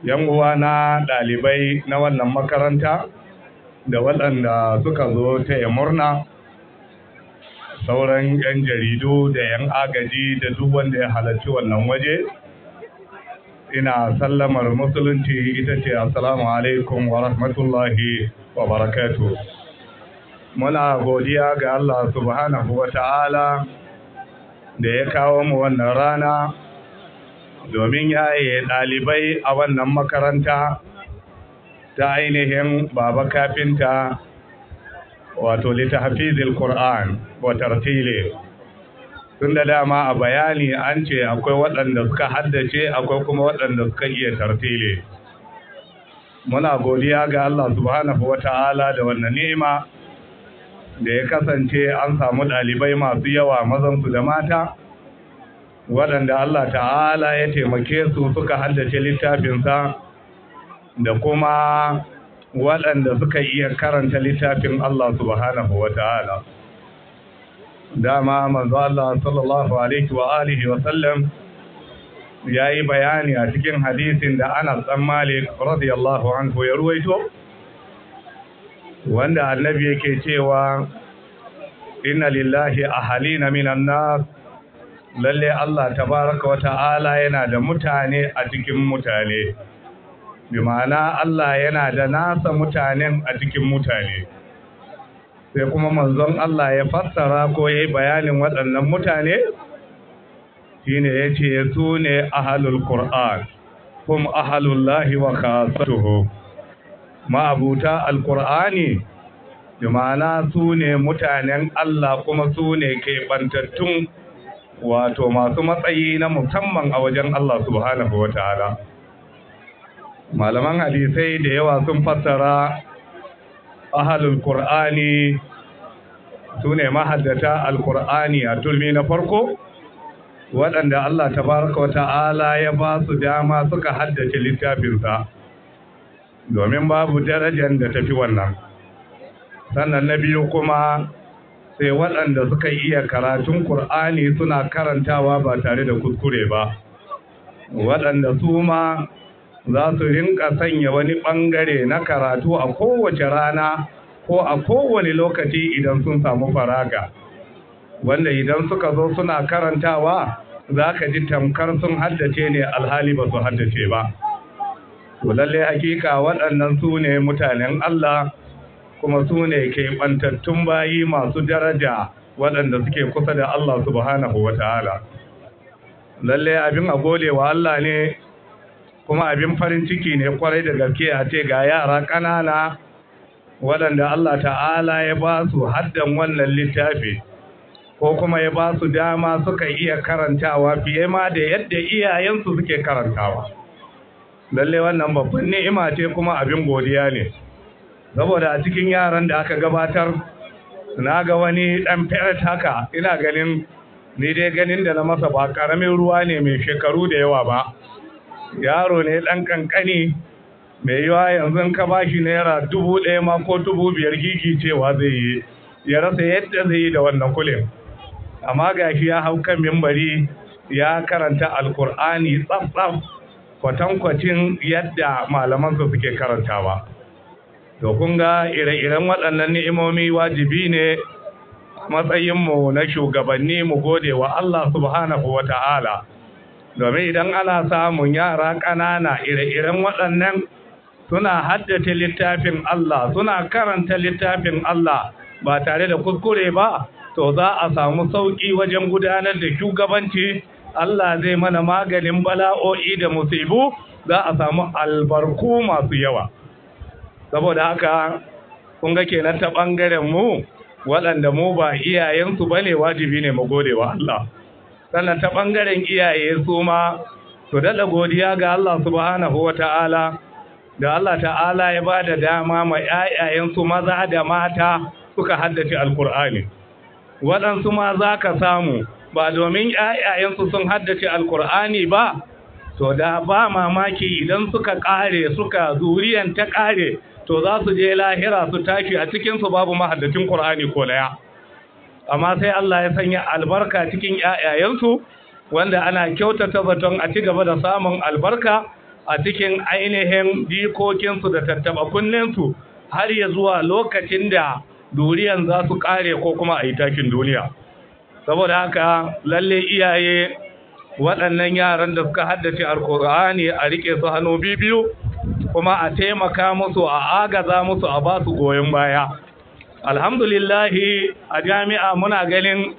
yan uwa na ɗalibai na wannan makaranta da waɗanda suka zo ta yi murna sauran 'yan jaridu da 'yan agaji da duk wanda ya halarci wannan waje ina sallamar musulunci ita ce assalamu alaikum wa rahmatullahi wa barakatu muna godiya ga Allah subhanahu wa ta'ala da ya kawo mu wannan rana domin yaye ɗalibai a wannan makaranta ta ainihin baba kafinta wato littafizil Qur'an wa tartile tun da dama a bayani an ce akwai waɗanda suka haddace akwai kuma waɗanda suka iya tartile muna godiya ga Allah subhanahu wata'ala da wannan ni'ima da ya kasance an samu ɗalibai masu yawa mazansu da mata waɗanda Allah ta'ala ya taimake su suka haddace littafinsa da kuma waɗanda suka iya karanta littafin Allah subhanahu wa ta'ala. Dama manzo Allah sallallahu Alaihi wa alihi wa sallam ya yi bayani a cikin hadisin da Anas ɗan Malik radiyallahu anhu ya ruwaito, wanda annabi yake cewa inna lillahi ahalina minan nas lalle Allah tabaraka wa ta'ala yana da mutane a cikin mutane. bi ma'ana Allah yana da nasa mutanen a cikin mutane sai kuma manzon Allah ya fassara ko ya yi bayanin waɗannan mutane shine ya ce su ne ahalul Qur'an kuma ahalullahi wa khasatuhu ma'abuta alqur'ani bi ma'ana su ne mutanen Allah kuma su ne ke bantattun wato masu matsayi na musamman a wajen Allah subhanahu wa ta'ala malaman hadisai da yawa sun fassara ahalul qur'ani sune mahaddata alqur'ani a tulmi na farko waɗanda Allah tabaraka wa ta'ala ya ba su dama suka haddace littafinsa domin babu darajar da tafi wannan sannan na biyu kuma sai waɗanda suka iya karatun Kur'ani suna karantawa ba tare da kuskure ba waɗanda su ma za su rinka sanya wani ɓangare na karatu a kowace rana ko a kowane lokaci idan sun samu faraga wanda idan suka zo suna karantawa za ka ji tamkar sun haddace ne alhali ba su haddace ba lalle hakika waɗannan su ne mutanen Allah kuma su ne ke ɓantattun bayi masu daraja waɗanda suke kusa da Allah subhanahu wa ta'ala lalle abin a gode wa Allah ne kuma abin farin ciki ne kwarai da gaske a ce ga yara ƙanana waɗanda Allah ta'ala ya ba su haddan wannan littafi ko kuma ya ba su dama suka iya karantawa fiye ma da yadda iyayensu suke karantawa lalle wannan babban ni'ima ce kuma abin godiya ne saboda a cikin yaran da aka gabatar na ga wani ɗan feret haka ina ganin ni dai ganin da na masa ba ƙaramin ruwa ne mai shekaru da yawa ba yaro ne ɗan ƙanƙani mai yiwa yanzu ka ba shi naira dubu ɗaya ma ko dubu biyar gigi cewa zai yi ya rasa yadda zai yi da wannan kulin amma ga shi ya hau kan mimbari ya karanta alkur'ani tsaf-tsaf kwatankwacin yadda malamansa suke karantawa to kun ga ire-iren waɗannan ni'imomi wajibi ne matsayinmu na shugabanni mu gode wa Allah subhanahu wa ta'ala domin idan ana samun yara ƙanana ire-iren waɗannan suna haddace littafin Allah suna karanta littafin Allah ba tare da kuskure ba to za a samu sauƙi wajen gudanar da shugabanci Allah zai mana maganin bala'o'i da musibu za a samu albarku masu yawa saboda haka kun ga kenan ta ɓangaren mu waɗanda mu ba iyayensu ba ne wajibi ne mu gode wa Allah sannan ta ɓangaren iyaye su ma su daɗa godiya ga Allah subhanahu wa ta'ala da Allah ta'ala ya ba da dama ma ‘ya'yayensu maza da mata suka haddace alkur'ani waɗansu ma za ka samu ba domin ‘ya'yayensu sun haddace alkur'ani ba to da ba mamaki idan suka ƙare suka zuriyan ta ƙare to za su je lahira su tashi a cikinsu babu mahaddacin ƙur'ani ko daya amma sai Allah ya sanya albarka cikin ‘ya'yayensu wanda ana kyautata zaton a ci gaba da samun albarka a cikin ainihin jikokinsu da tattaba kunninsu har ya zuwa lokacin da duriyan za su kare ko kuma a yi takin duniya saboda haka lalle iyaye waɗannan yaran da suka haddace alkur'ani a rike su hannu biyu kuma a taimaka musu a agaza musu a ba su goyon baya alhamdulillahi a jami'a muna ganin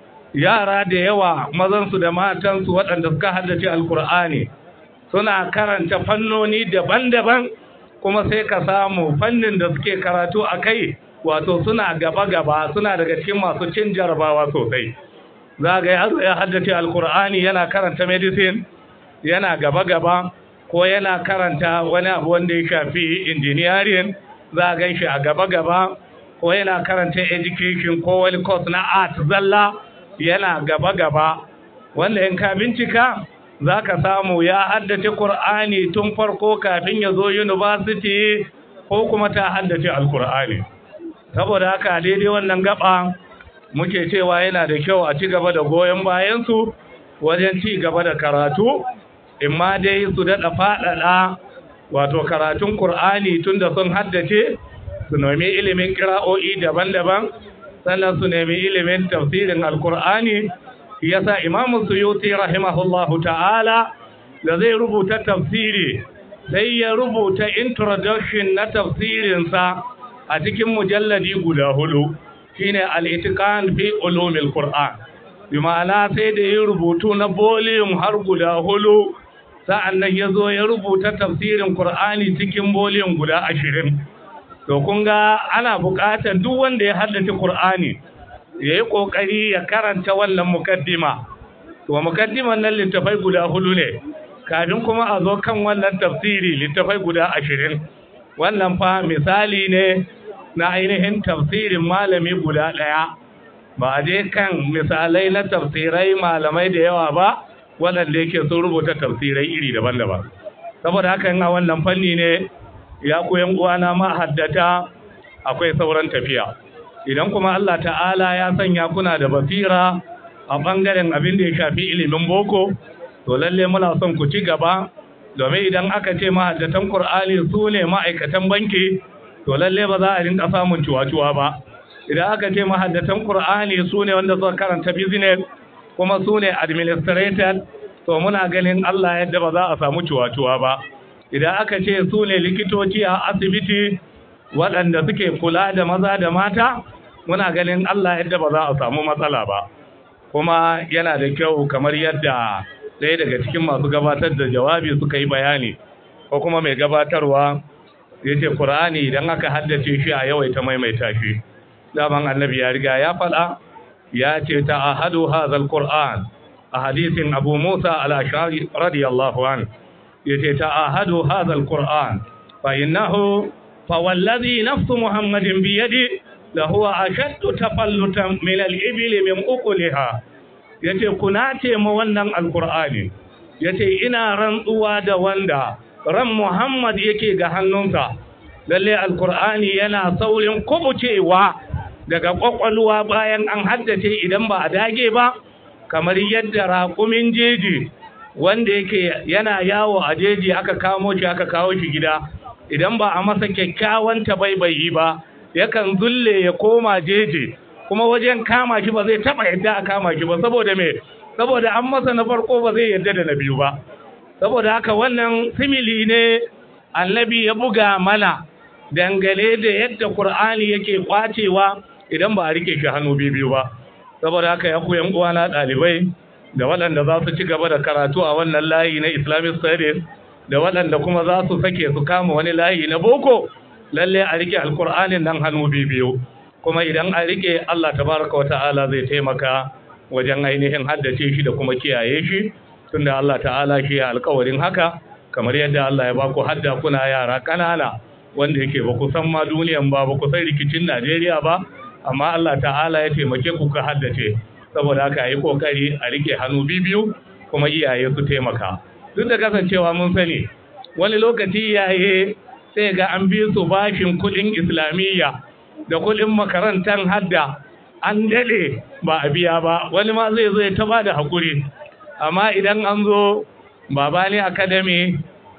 yara da yawa mazansu da matansu waɗanda suka haddace alkur'ani suna karanta fannoni daban-daban kuma sai ka samu fannin da suke karatu a kai wato suna gaba-gaba suna daga cikin masu cin jarabawa sosai za ga yaro ya haddace alkur'ani yana karanta medicine yana gaba-gaba ko yana karanta wani abu wanda ya shafi engineering za ga shi a gaba-gaba ko yana karanta education ko wani course na art zalla yana gaba-gaba wanda in ka bincika za ka samu ya haddace Kur'ani tun farko kafin ya zo university ko kuma ta haddace alkur'ani saboda haka daidai wannan gaba muke cewa yana da kyau a ci gaba da goyon bayansu wajen ci gaba da karatu imma dai su daɗa faɗaɗa wato karatun Kur'ani tun da sun haddace su nemi ilimin kira'o'i daban-daban sannan su nemi ilimin tafsirin alkur'ani yasa imamu suyuti rahimahullahu ta'ala da zai rubuta tafsiri sai ya rubuta introduction na tafsirinsa a cikin mujalladi guda hudu shine al-itiqan fi ulumil qur'an bi ma'ana sai da ya rubutu na volume har guda hudu sa'annan ya zo ya rubuta tafsirin qur'ani cikin volume guda ashirin to kun ga ana buƙatar duk wanda ya haddace qur'ani ya yi ƙoƙari ya karanta wannan mukaddima to mukaddiman nan littafai guda hudu ne kafin kuma a zo kan wannan tafsiri littafai guda ashirin wannan fa misali ne na ainihin tafsirin malami guda ɗaya ba a je kan misalai na tafsirai malamai da yawa ba waɗanda yake sun rubuta tafsirai iri daban-daban saboda haka a wannan fanni ne ya koyan uwana mahaddata akwai sauran tafiya idan kuma Allah ta'ala ya sanya kuna da basira a ɓangaren abin da ya shafi ilimin boko to lalle muna son ku ci gaba domin idan aka ce mahaddatan Kur'ani su ne ma'aikatan banki to lalle ba za a rinka samun cuwa-cuwa ba idan aka ce mahaddatan Kur'ani su ne wanda suka karanta business kuma su ne administrator to muna ganin Allah yadda ba za a samu cuwa-cuwa ba idan aka ce su ne likitoci a asibiti waɗanda suke kula da maza da mata muna ganin Allah yadda ba za a samu matsala ba kuma yana da kyau kamar yadda ɗaya daga cikin masu gabatar da jawabi suka yi bayani ko kuma mai gabatarwa ya ce ƙur'ani idan aka haddace shi a yawaita maimaita shi daman annabi ya riga ya faɗa ya ce ta ahadu hazal ƙur'an a hadisin abu musa al-ashari radiyallahu an ya ce ta ahadu hazal ƙur'an fa innahu fa wallazi nafsu muhammadin biyadi لهو أشد تفلتا من الإبل من أقلها yace kuna ce ma wannan alkur'ani yace ina rantsuwa da wanda ran Muhammad yake ga hannunsa lalle alkur'ani yana saurin kubucewa daga kwakwalwa bayan an haddace idan ba a dage ba kamar yadda raƙumin jeji wanda yake yana yawo a jeji aka kamo shi aka kawo shi gida idan ba a masa kyakkyawan tabaibayi ba yakan zulle ya koma jeje kuma wajen kama shi ba zai taba yadda a kama shi ba saboda me saboda an masa na farko ba zai yadda da na biyu ba saboda haka wannan simili ne annabi ya buga mana dangane da yadda qur'ani yake kwacewa idan ba a rike shi hannu biyu ba saboda haka ya koyan uwana dalibai da waɗanda za su ci gaba da karatu a wannan layi na islamic studies da waɗanda kuma za su sake su kama wani layi na boko lalle a rike alkur'anin nan hannu biyu kuma idan a rike Allah tabaraka wata'ala zai taimaka wajen ainihin haddace shi da kuma kiyaye shi tunda Allah ta'ala shi ya alkawarin haka kamar yadda Allah ya baku hadda kuna yara kanana wanda yake ba ku san ma duniyan ba ba ku san rikicin Najeriya ba amma Allah ta'ala ya taimake ku ka haddace saboda haka yi kokari a rike hannu biyu kuma iyaye su taimaka duk da kasancewa mun sani wani lokaci iyaye sai ga an bi su bashin kudin islamiyya da kudin makarantar hadda an dade ba a biya ba wani ma zai zo ya taba da hakuri amma idan an zo babani academy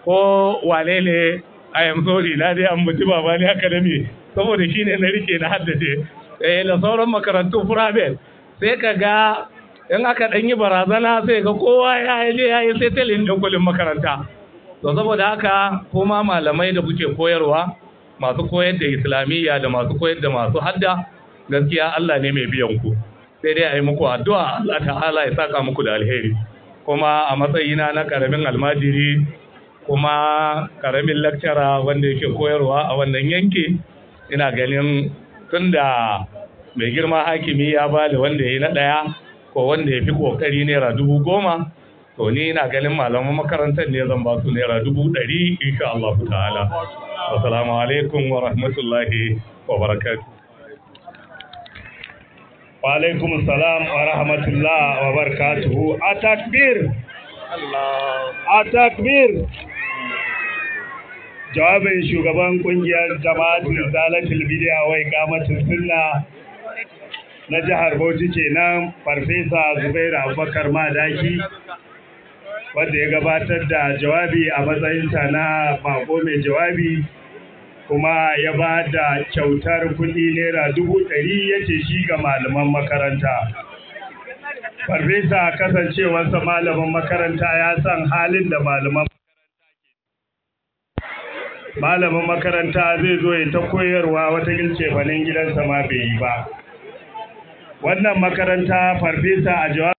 ko wane ne I am sorry na dai ambaci baba ne academy saboda shine na rike na haddace eh da sauran makarantu private sai ka ga in aka dan yi barazana sai ga kowa ya je ya yi settling din kullum makaranta to saboda haka kuma malamai da kuke koyarwa masu koyar da islamiyya da masu koyar da masu hadda gaskiya Allah ne mai biyan ku sai dai a yi muku addu'a Allah ta'ala ya saka muku da alheri kuma a matsayina na karamin almajiri kuma karamin lakcara wanda yake koyarwa a wannan yanki ina ganin tunda mai girma hakimi ya ba da wanda ya yi na ɗaya ko wanda ya fi ƙoƙari naira dubu goma to ni ina ganin malaman makarantar ne zan ba su naira dubu ɗari insha Allah ta'ala assalamu alaikum wa rahmatullahi wa barakatuh wa alaikum salam wa rahmatullah wa barakatuhu a takbir a takbir jawabin shugaban kungiyar jama'atul zalatul bidiya wai kamatul sunna na jihar Bauchi kenan farfesa Zubairu Abubakar Madaki wanda ya gabatar da jawabi a matsayinta na bako mai jawabi kuma ya ba da kyautar kuɗi naira dubu ɗari yake shi ga malaman makaranta. Farfesa kasancewarsa malamin makaranta ya san halin da malaman malamin makaranta zai zo ya ta koyarwa wata gilce fanin gidansa ma bai yi ba. Wannan makaranta farfesa a jawabi